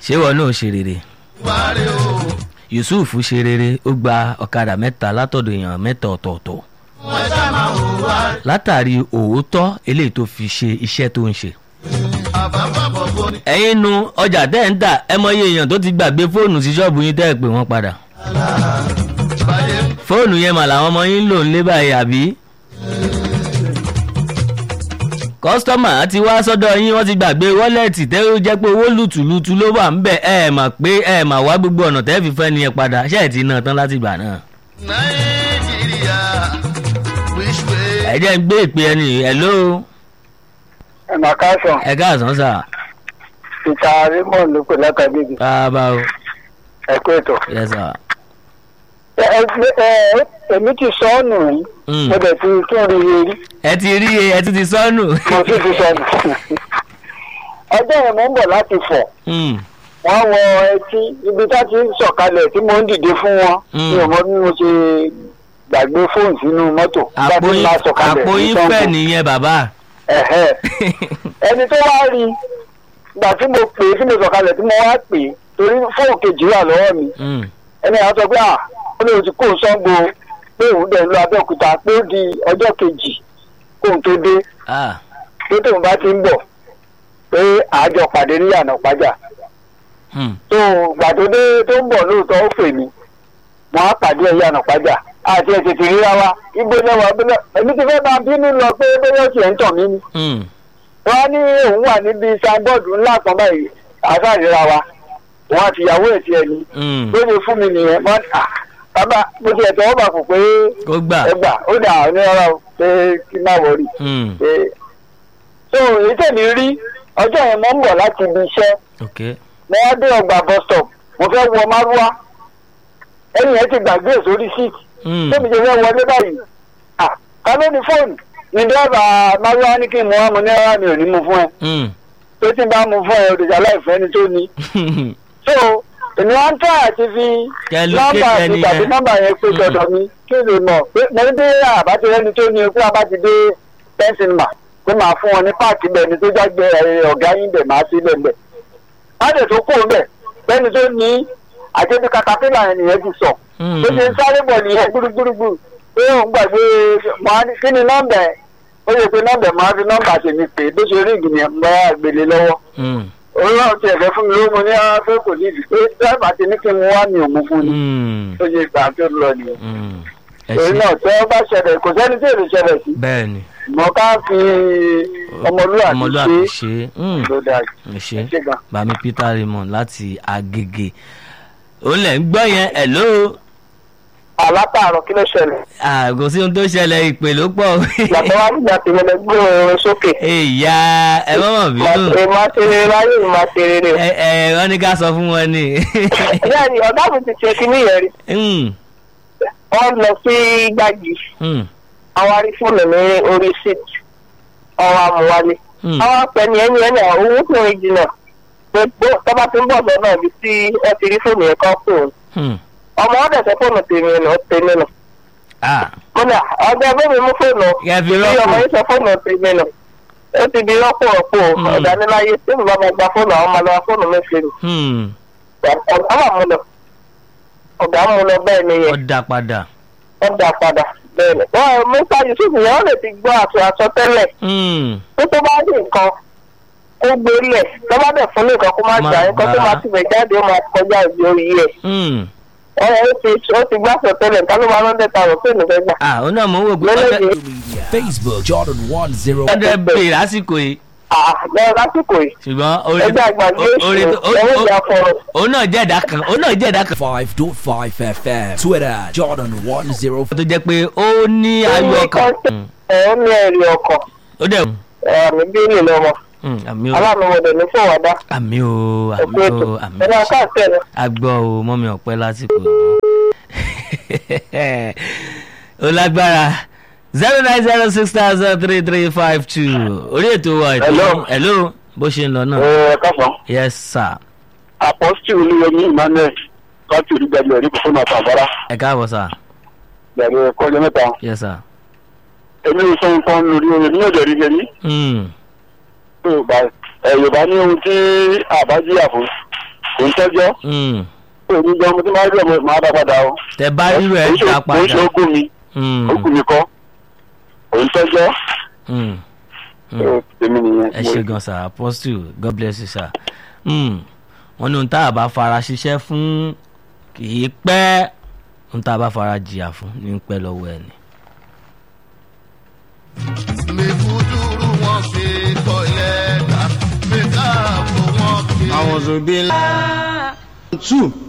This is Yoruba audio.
ṣé wọn náà ṣe rere wàrí o. yusuf ṣe rere ó gba ọ̀kadà mẹ́ta látọ̀dọ̀ èèyàn mẹ́ta ọ̀tọ̀ọ̀tọ̀ wọ́n ṣá máa wò wá. látàrí òótọ́ eléyìí tó fi ṣe iṣẹ́ tó ń ṣe. àbábọ̀ bọ̀ ni. ẹ̀yin nu ọjà tẹ́ ń tà ẹ mọ iye èèyàn tó ti gbàgbé fóònù sí ṣọ́ọ̀bù yín tẹ́ ẹ pè wọ́n padà. báyé fóònù yẹn mà làwọn ọmọ yín ń lò ń lé báyìí àbí. kọ́sítọ́mà ti wá sọ́dọ̀ yín wọ́n ti gbàgbé wọ́lẹ̀tì tẹ́ ó jẹ́ pé owó lùtùlùtù ló wà ń bẹ̀ ẹ mà pé ẹ mà wá gbogbo ọ̀nà tẹ́ fi fẹ́ ni ẹ padà ṣe é ti ná tán láti gbà náà. nàìjíríà which way. ẹ jẹ́ ń gbé ìpè ẹni hello ẹ̀nà káàsán ẹ káàsán sà ìta raymond ló pè látàgbègbè bàbá o ẹ̀kú ètò. yes sir. ẹ ẹ ẹ èmi ti sọ ọ́ nù rí Mm. mo dẹ̀ ti tún rí i rí ẹ ti rí e ẹ ti ti sọnù. mo sì ti sọ nù. ọjọ́ yẹn mo ń bọ̀ láti fọ̀ Mm, wọ́n wọ etí ibi tá ti ń sọ̀kalẹ̀ tí mo ń dìde fún wọn Mm. mi ò mọ bí mo ṣe gbàgbé fóònù sínú mọ́tò bá àpò ti yín máa sọ̀kalẹ̀ àpò ní yín Ṣàngó. fẹ́ nìyẹn bàbá. Ẹ̀hẹ́. ẹni tó wá rí i ìgbà tí mo pè é tí mo sọ̀kalẹ̀ tí mo wá pè é torí fóònù kejì wà lọ́wọ́ mi Mm, ẹni àwọn sọ pé à ó lè ti kó Ṣàngó pé òun dẹ̀ ń lọ Abẹ́òkúta pé ó di ọjọ́ kejì kóun tó dé ah, pé tóun bá ti ń bọ̀ pé àjọ pàdé ní yànnà pàjá mm, tó gbà tó dé tó ń bọ̀ lóòótọ́ ó pè mí wọ́n á pàdé ẹ̀ yànnà pàjá àti ẹ̀ tètè ríra wa ibo náà wà bílẹ̀ èmi ti fẹ́ máa bínú lọ pé bóyá ó tiẹ̀ ń tàn mí ni mm. wọ́n á ní òun wà níbi sanbọ́ọ̀dù ńlá kan báyìí àṣàríra wa òun àti ìyàwó ẹ̀ tiẹ̀ ni Mm. ló ní fún mi nìyẹn wọ́n à bàbá mo ti ẹ̀tọ́ ọba kò pé kó gbà. ẹ gbà ó dà ní ọ̀rọ̀ o, pé kí n má wọrí. Mm, pé so èyí tèmi rí ọjọ́ yẹn mo ń bọ̀ láti ibi iṣẹ́ ok. mo wá dé ọgbà bus stop mo fẹ́ wọ márúwá ẹni yẹn ti gbàgbé ẹ̀ sórí síìtì Mm, tóbi jẹ́ fẹ́ wọlé báyìí à ká ló ní fóònù ní dẹ́rẹ́bà márúwá ní kí n mú wá mo ní rárá mi ò ní mú fún ẹ mm. tó tí n bá mú fún ẹ òdìjà láìfẹ́ ni tó ní so èmi wá ń tọ́ àti fi Kẹ́ ló nọ́mbà kéde mi ẹni tàbí yẹn. nọ́mbà yẹn pé dọ̀dọ̀ mi kí lè mọ̀ pé mo ní bí àbátí rẹ́ni tó ní ikú àbátí dé pẹ́ńsìnmà pé màá fún wọn ní páàkì bẹ́ẹ̀ ni tó jágbe ẹ̀, ọ̀gá yín bẹ̀ máa sí bẹ́ẹ̀ bẹ́ẹ̀. láti tó kó bẹ́ẹ̀ bẹ́ẹ̀ni tó ní àjẹbí katapila yẹn nìyẹn ti sọ Mm. tó ṣe ń sáré bọ̀ nìyẹn gbúrúgbúrúgbúrú pé òun gbàgbé màá ní kí ni nọ́mbà ẹ̀ ó yẹ pé nọ́mbà ẹ̀ máa fi nọ́mbà tèmi pè é bó ṣe rí ìgbìyànjú mọ́ àgbèlè lọ́wọ́ Mm, òun náà ti ẹ̀fẹ́ fún mi ló mo ní ara pé kò ní ìdí pé dáìbà ti ní kí n wá mi ò mú fún ni mm, tó yẹ ìgbà tó lọ nìyẹn. mm. ẹ èyí ṣe náà tẹ́ ọ bá ṣẹlẹ̀ kò sẹ́ni tí èrè ṣẹlẹ̀ sí bẹ́ẹ̀ ni mọ ká fi ọmọlúwàbí ọmọlúwàbí ṣe ṣe mm, ló dáa ẹ ṣe ẹ ṣe gan. bàmí peter raymond láti agege òun lẹ̀ ń gbọ́ yẹn hello àlátàárọ̀ kí ló ṣẹlẹ̀ àgò sí ohun tó ṣẹlẹ̀ ìpè ló pọ̀ yàtọ̀ wá nígbà tí mo lè gbé oorun sókè ìyá ẹ mọ̀mọ́ bínú máa ṣe rere láyé mi máa ṣe rere o. ẹ ẹ wọ́n ní ká sọ fún wọn ni bẹ́ẹ̀ ni ọ̀gá mi ti ṣe kíní yẹn rí Mm, wọ́n lọ sí gbági mm, àwọn arí fóònù ní orí síìtì ọwọ́ amúwálé mm. àwọn apẹni ẹni ẹni àwọn owó tó ń jìnnà gbogbo tọ́ba tó ń bọ̀ lọ́nà ibi tí ẹ ti rí fóònù yẹn kọ́ fóònù Mm. ọmọ ọ̀dẹ̀ sọ fóònù tèmi nù tèmi nù ah mo ní ọjọ́ bẹ́ẹ̀ mi mú fóònù Kẹ́ fi bí rọ́pò. ọmọ yìí sọ fóònù tèmi nù ó ti di rọ́pò rọ́pò Mm. ọ̀dániláyé tí mo bá máa gba fóònù àwọn máa lọ fóònù mẹ́fẹ́ nù mm. ọ̀gá wà mú lọ ọ̀gá mú lọ bẹ́ẹ̀ ni yẹn ó dá padà ó dà padà bẹ́ẹ̀ ni wọ́n Musa Yusuf yẹn ó lè ti gbọ́ àti àsọtẹ́lẹ̀ Mm, tó tó bá ní nǹkan kó gbórí ẹ̀ tó bá dẹ̀ fún ní nǹkan kó má Má gbà nǹkan tó gbà. máa ti bẹ̀ jáde ó máa kọjá ìdí orí ẹ̀ mm. ẹ̀ ó ti ó ti gbá àsọtẹ́lẹ̀ nǹkan ló máa ń dẹ̀ tààrọ̀ pé nìkan gbà. ah ó náà mọ̀ ń wò pé lẹ́lẹ́dẹ̀ Facebook Jordan one zero. ọ̀dẹ̀ bèrè lásìkò yìí àbẹ̀ lásìkò yìí ṣùgbọ́n orí ẹgbẹ́ àgbàgbé orí èṣù ó- ẹ̀wọ̀n ó- ìjà fọ̀rọ̀ òun náà jẹ́ ẹ̀dá kan òun náà jẹ́ ẹ̀dá kan Five dot five FM. Twitter Jordan one zero. tó jẹ́ pé ó ní ayọ̀ ọkàn Mm. ẹ̀ ó ní ẹ̀rí ọkọ̀ ó dẹ̀ àmì bíìlì lọ́mọ Mm, àmì o aláàmúwọ̀dẹ̀ ní fòwádà àmì o àmì ẹ̀kú ètò o àmì ẹ̀rọ o káàkiri ẹ̀ agbọ́ o mọ́mi ọ̀pẹ́ lásìkò ó lágbára zero nine zero six thousand three three five two orí ètò wa ètò Hello. hello bó ṣe ń lọ náà ẹ̀ káfọ́n yes sir apọ́sítì olúyẹmí emmanuel káàtì olùgbàlẹ̀ ẹ̀rí fún àtàbárà ẹ káàbọ̀ sir bẹ̀rẹ̀ kọ́jọ́ mẹ́ta yes sir èmi ò sọ nǹkan lórí orin ní ọ̀dẹ̀ rí rí mm. yorùbá ẹ yorùbá ní ohun tí àbájíyà fún òun tọ́jọ́ Mm. òun jọ mo ti máa rí ọmọ máa dá padà o. tẹ bá rírọ ẹ Kò ń ṣe- dá kò ń ṣe padà. ogún mi Mm. ogún mi kọ́ òun tọ́jọ́ Mm. Mm. tèmi nìyẹn. ẹ ṣe gan sir apostle god bless you sir. Mm. wọ́n ní ohun tá a bá fara ṣiṣẹ́ fún kì í pẹ́ ohun tá a bá fara jìyà fún ní í pẹ́ lọ́wọ́ ẹ̀ ni. mi kúdúrú wọn fi kọ lẹ́tà mi káàbọ̀ wọn fi. àwọn òbí ńlá. two